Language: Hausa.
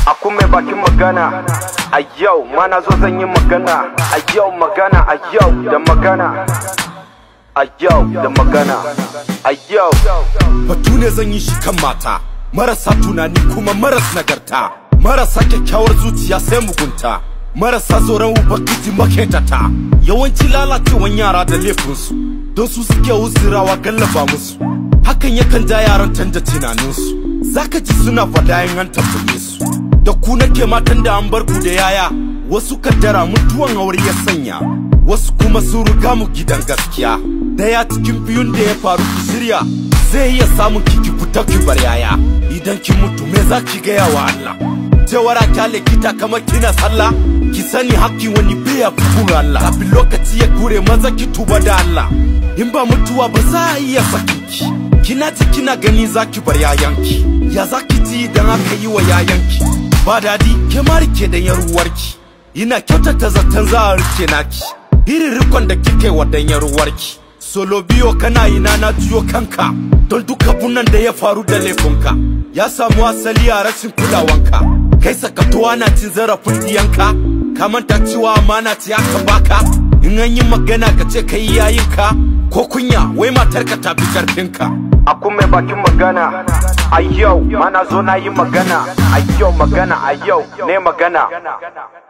Aku mai bakin magana a yau mana zo zan yi magana a yau magana a yau da magana a yau da magana a yau batu ne zan yi shi kan mata marasa tunani kuma maras nagarta marasa kyakkyawar zuciya sai mugunta marasa tsoron ubangiji maketata yawanci lalacewan yara da laifinsu don su suke uzurawa gallaba musu hakan yakan ja yaran canja tunaninsu zaka ji suna faɗa in an tambaye su da ku nake matan da an bar ku da yaya wasu kaddara mutuwan aure ya sanya wasu kuma sun riga mu gidan gaskiya daya cikin biyun da ya faru ki shirya zai iya samun kiki fita ki bar yaya idan ki mutu me za ki gaya wa Allah jawara kyale kita kamar kina sallah ki sani hakki wani biya kufur Allah kafin lokaci ya kure maza ki tuba da Allah in ba mutuwa ba za a iya sakin ki kina ji kina gani za ki bar yayanki ya za ki ji idan aka yi wa yayanki ba dadi ke ma rike da yaruwarki ina kyautata zaton za a rike naki irin rikon da kike wa dan yaruwarki solo biyo kana ina na juyo kanka don duka bunan da ya faru da laifinka ya samu asali a rashin kulawanka kai sakatuwa na cin zarafin diyanka ka manta cewa amana ce aka baka in an yi magana ka ce kai yayinka ko kunya wai matarka ta fi karfinka Aku mai bakin magana a yau mana zo na yi magana a yau magana a yau ne magana